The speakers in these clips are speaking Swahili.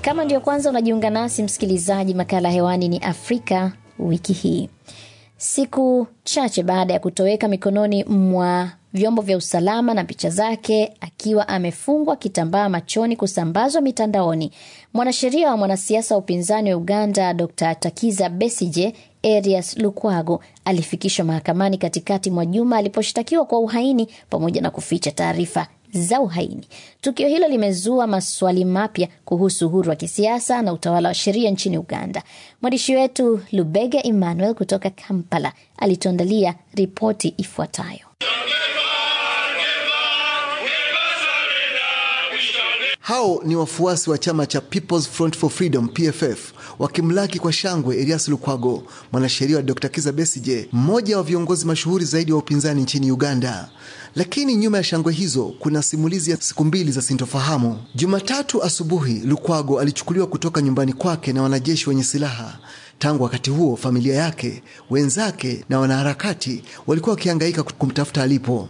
Kama ndio kwanza unajiunga nasi msikilizaji, makala hewani ni Afrika wiki hii. Siku chache baada ya kutoweka mikononi mwa vyombo vya usalama na picha zake akiwa amefungwa kitambaa machoni kusambazwa mitandaoni, mwanasheria wa mwanasiasa wa upinzani wa Uganda Dr Takiza Besije Erias Lukwago alifikishwa mahakamani katikati mwa juma aliposhtakiwa kwa uhaini pamoja na kuficha taarifa za uhaini. Tukio hilo limezua maswali mapya kuhusu uhuru wa kisiasa na utawala wa sheria nchini Uganda. Mwandishi wetu Lubega Emmanuel kutoka Kampala alituandalia ripoti ifuatayo. Hao ni wafuasi wa chama cha People's Front for Freedom PFF wakimlaki kwa shangwe Erias Lukwago, mwanasheria wa Dr. Kiza Besije, mmoja wa viongozi mashuhuri zaidi wa upinzani nchini Uganda. Lakini nyuma ya shangwe hizo kuna simulizi ya siku mbili za sintofahamu. Jumatatu asubuhi, Lukwago alichukuliwa kutoka nyumbani kwake na wanajeshi wenye silaha. Tangu wakati huo, familia yake, wenzake na wanaharakati walikuwa wakihangaika kumtafuta alipo.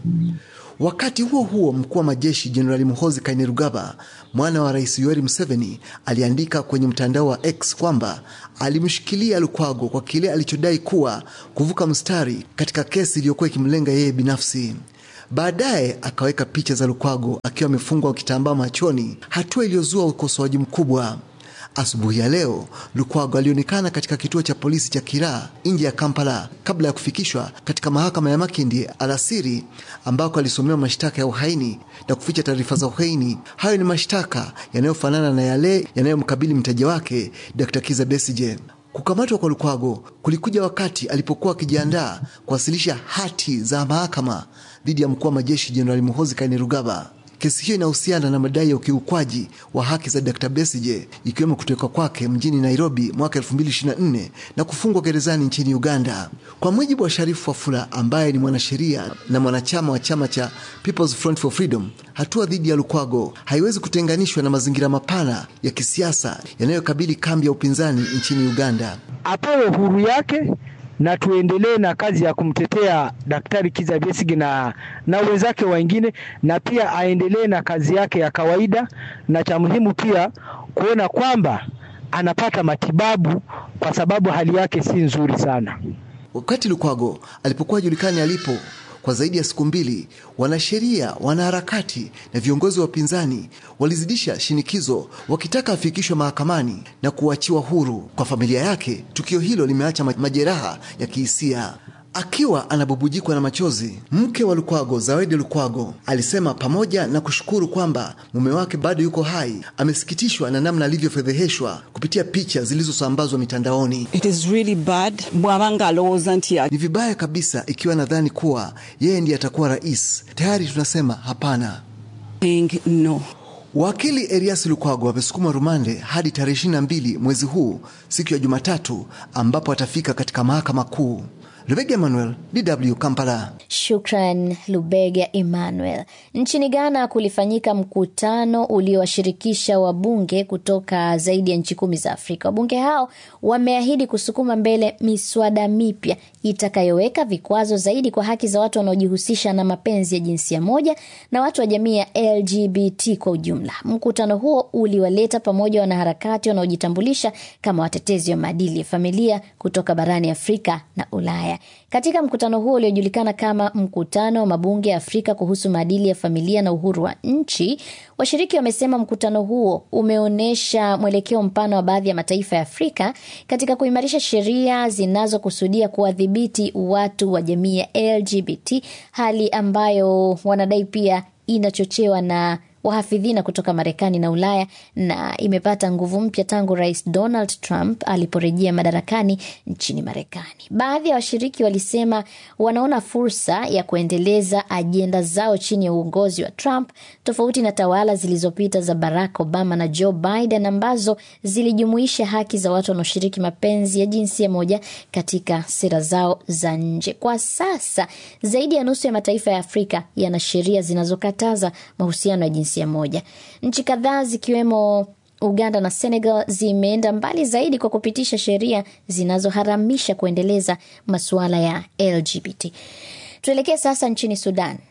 Wakati huo huo, mkuu wa majeshi Jenerali Muhoozi Kainerugaba, mwana wa Rais Yoweri Museveni, aliandika kwenye mtandao wa X kwamba alimshikilia Lukwago kwa kile alichodai kuwa kuvuka mstari katika kesi iliyokuwa ikimlenga yeye binafsi. Baadaye akaweka picha za Lukwago akiwa amefungwa kitambaa machoni, hatua iliyozua ukosoaji mkubwa. Asubuhi ya leo Lukwago alionekana katika kituo cha polisi cha Kiraa nje ya Kampala kabla ya kufikishwa katika mahakama ya Makindye alasiri, ambako alisomewa mashtaka ya uhaini na kuficha taarifa za uhaini. Hayo ni mashtaka yanayofanana na yale yanayomkabili mteja wake Dr. Kiza Besije. Kukamatwa kwa Lukwago kulikuja wakati alipokuwa akijiandaa kuwasilisha hati za mahakama dhidi ya mkuu wa majeshi Jenerali Muhoozi Kainerugaba. Kesi hiyo inahusiana na madai ya ukiukwaji wa haki za Dr. Besije ikiwemo kutoweka kwake mjini Nairobi mwaka 2024 na kufungwa gerezani nchini Uganda. Kwa mujibu wa Sharifu Wafula ambaye ni mwanasheria na mwanachama wa chama cha People's Front for Freedom, hatua dhidi ya Lukwago haiwezi kutenganishwa na mazingira mapana ya kisiasa yanayokabili kambi ya upinzani nchini Uganda. Apewe huru yake na tuendelee na kazi ya kumtetea Daktari Kiza Besigye na, na wenzake wengine, na pia aendelee na kazi yake ya kawaida, na cha muhimu pia kuona kwamba anapata matibabu kwa sababu hali yake si nzuri sana. Wakati Lukwago alipokuwa julikani alipo kwa zaidi ya siku mbili, wanasheria, wanaharakati na viongozi wa upinzani walizidisha shinikizo wakitaka afikishwe mahakamani na kuachiwa huru. Kwa familia yake, tukio hilo limeacha majeraha ya kihisia. Akiwa anabubujikwa na machozi, mke wa Lukwago, Zawedi Lukwago, alisema pamoja na kushukuru kwamba mume wake bado yuko hai, amesikitishwa na namna alivyofedheheshwa kupitia picha zilizosambazwa mitandaoni. It is really bad. Bwabanga alowooza nti Ni vibaya kabisa ikiwa nadhani kuwa yeye ndiye atakuwa rais. Tayari tunasema hapana. saying no. Wakili Erias Lukwago amesukuma rumande hadi tarehe 22 mwezi huu, siku ya Jumatatu, ambapo atafika katika mahakama kuu. Rebecca Emmanuel, DW Kampala. Shukran Lubega Emmanuel. Nchini Ghana kulifanyika mkutano uliowashirikisha wabunge kutoka zaidi ya nchi kumi za Afrika. Wabunge hao wameahidi kusukuma mbele miswada mipya itakayoweka vikwazo zaidi kwa haki za watu wanaojihusisha na mapenzi ya jinsia moja na watu wa jamii ya LGBT kwa ujumla. Mkutano huo uliwaleta pamoja wanaharakati wanaojitambulisha kama watetezi wa maadili ya familia kutoka barani Afrika na Ulaya. Katika mkutano huo uliojulikana kama mkutano wa mabunge ya Afrika kuhusu maadili ya familia na uhuru wa nchi, washiriki wamesema mkutano huo umeonyesha mwelekeo mpana wa baadhi ya mataifa ya Afrika katika kuimarisha sheria zinazokusudia kuwadhibiti watu wa jamii ya LGBT, hali ambayo wanadai pia inachochewa na wahafidhina kutoka Marekani na Ulaya na imepata nguvu mpya tangu Rais Donald Trump aliporejea madarakani nchini Marekani. Baadhi ya washiriki walisema wanaona fursa ya kuendeleza ajenda zao chini ya uongozi wa Trump, tofauti na tawala zilizopita za Barack Obama na Joe Biden ambazo zilijumuisha haki za watu wanaoshiriki mapenzi ya jinsia moja katika sera zao za nje. Kwa sasa zaidi ya nusu ya mataifa ya Afrika yana sheria zinazokataza mahusiano ya jinsia moja. Nchi kadhaa zikiwemo Uganda na Senegal zimeenda mbali zaidi kwa kupitisha sheria zinazoharamisha kuendeleza masuala ya LGBT. Tuelekee sasa nchini Sudan.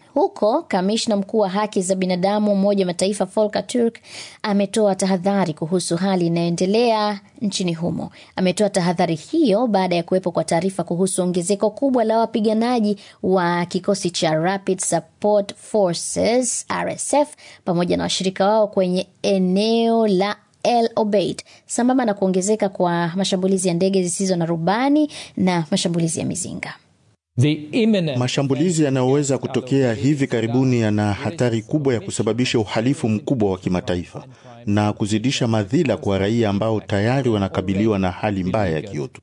Huko kamishna mkuu wa haki za binadamu Umoja wa Mataifa Volker Turk ametoa tahadhari kuhusu hali inayoendelea nchini humo. Ametoa tahadhari hiyo baada ya kuwepo kwa taarifa kuhusu ongezeko kubwa la wapiganaji wa kikosi cha Rapid Support Forces RSF pamoja na washirika wao kwenye eneo la El Obeid sambamba na kuongezeka kwa mashambulizi ya ndege zisizo na rubani na mashambulizi ya mizinga. Mashambulizi yanayoweza kutokea hivi karibuni yana hatari kubwa ya kusababisha uhalifu mkubwa wa kimataifa na kuzidisha madhila kwa raia ambao tayari wanakabiliwa na hali mbaya ya kiutu.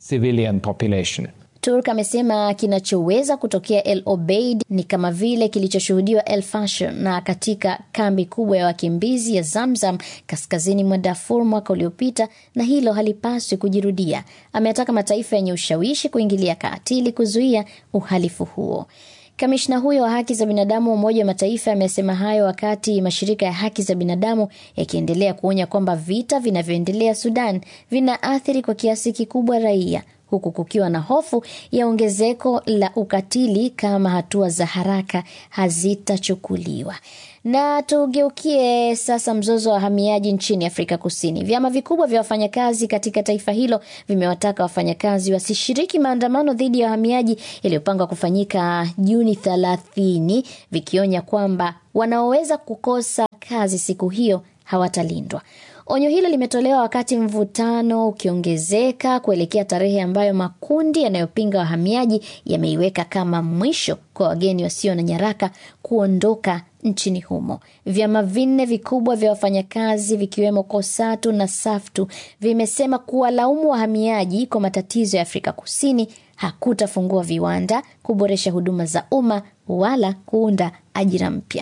Turk amesema kinachoweza kutokea El Obeid ni kama vile kilichoshuhudiwa El Fasher na katika kambi kubwa ya wakimbizi ya Zamzam kaskazini mwa Darfur mwaka uliopita, na hilo halipaswi kujirudia. Ameataka mataifa yenye ushawishi kuingilia kati ili kuzuia uhalifu huo. Kamishna huyo wa haki za binadamu wa Umoja wa Mataifa amesema hayo wakati mashirika ya haki za binadamu yakiendelea kuonya kwamba vita vinavyoendelea Sudan vinaathiri kwa kiasi kikubwa raia huku kukiwa na hofu ya ongezeko la ukatili kama hatua za haraka hazitachukuliwa. Na tugeukie sasa mzozo wa wahamiaji nchini Afrika Kusini. Vyama vikubwa vya wafanyakazi katika taifa hilo vimewataka wafanyakazi wasishiriki maandamano dhidi ya wahamiaji yaliyopangwa kufanyika Juni thelathini, vikionya kwamba wanaoweza kukosa kazi siku hiyo hawatalindwa. Onyo hilo limetolewa wakati mvutano ukiongezeka kuelekea tarehe ambayo makundi yanayopinga wahamiaji yameiweka kama mwisho kwa wageni wasio na nyaraka kuondoka nchini humo. Vyama vinne vikubwa vya wafanyakazi vikiwemo KOSATU na SAFTU vimesema kuwalaumu wahamiaji kwa matatizo ya Afrika Kusini hakutafungua viwanda, kuboresha huduma za umma wala kuunda ajira mpya.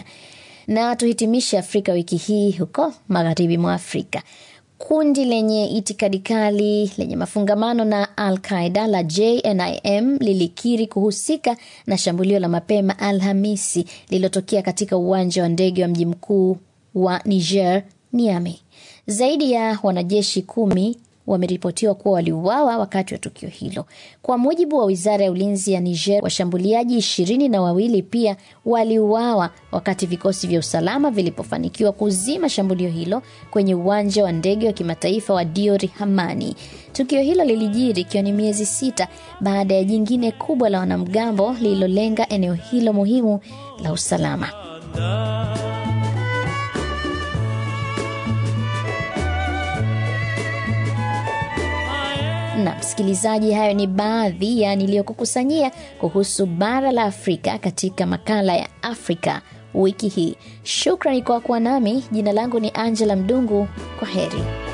Na tuhitimishe Afrika wiki hii huko magharibi mwa Afrika. Kundi lenye itikadi kali lenye mafungamano na Al Qaida la JNIM lilikiri kuhusika na shambulio la mapema Alhamisi lililotokea katika uwanja wa ndege wa mji mkuu wa Niger, Niamey. Zaidi ya wanajeshi kumi wameripotiwa kuwa waliuawa wakati wa tukio hilo. Kwa mujibu wa wizara ya ulinzi ya Niger, washambuliaji ishirini na wawili pia waliuawa wakati vikosi vya usalama vilipofanikiwa kuzima shambulio hilo kwenye uwanja wa ndege wa kimataifa wa Diori Hamani. Tukio hilo lilijiri ikiwa ni miezi sita baada ya jingine kubwa la wanamgambo lililolenga eneo hilo muhimu la usalama. na msikilizaji, hayo ni baadhi ya niliyokukusanyia kuhusu bara la Afrika katika makala ya Afrika wiki hii. Shukrani kwa kuwa nami. Jina langu ni Angela Mdungu. Kwa heri.